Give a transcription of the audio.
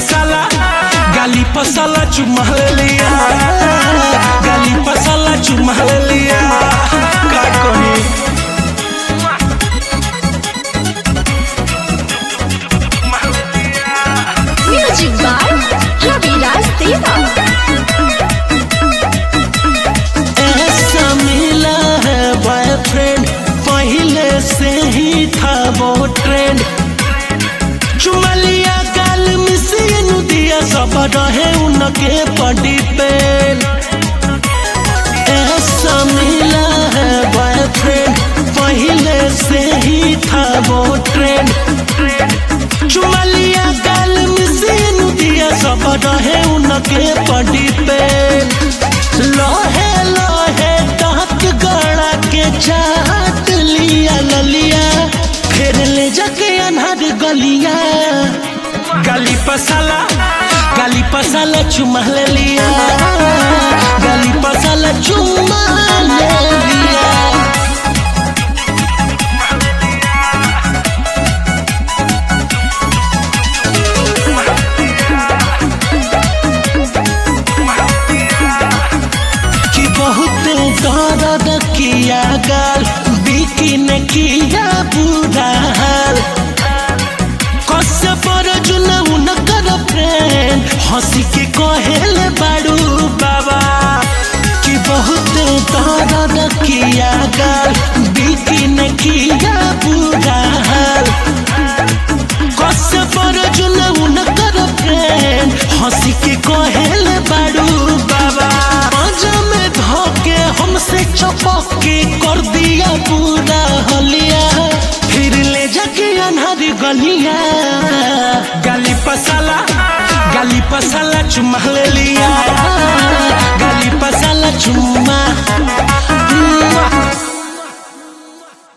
पसाला गाली पसाला चुमा लिया गाली पसाला चुमा लिया का कही Music by Raviraj Deva. ऐसा मिला है बॉयफ्रेंड पहले से ही था वो ट्रेंड चुमा लिया गाल मिसिन दिया सब रहे उनके पड़ी पे ऐसा मिला है बॉयफ्रेंड पहले से ही था वो ट्रेंड चुमा लिया गाल मिसिन दिया सब रहे उनके पड़ी पे लोहे लोहे दांत गड़ा के चाट लिया ललिया फिर ले जाके अनहर गलिया गली पसाला गली पसाला चुमा ले लिया गली पसाला चुमा ले लिया कि बहुत दर्द किया गाल बिकी ने किया बुरा हाल कसे पर जुना उनकर फ्रेंड हंसी के कहेले बाड़ू बाबा कि बहुत दर्द किया गाल बिकी ने किया बुरा हाल कसे पर जुना उनकर फ्रेंड हंसी के कहेले बाड़ू बाबा पाँजा में धोके हमसे चपक के कर दिया पूरा हलिया फिर ले जाके अनहरी गलिया गाली पसाला गाली पसाला चुमा ले लिया गाली पसाला चुमा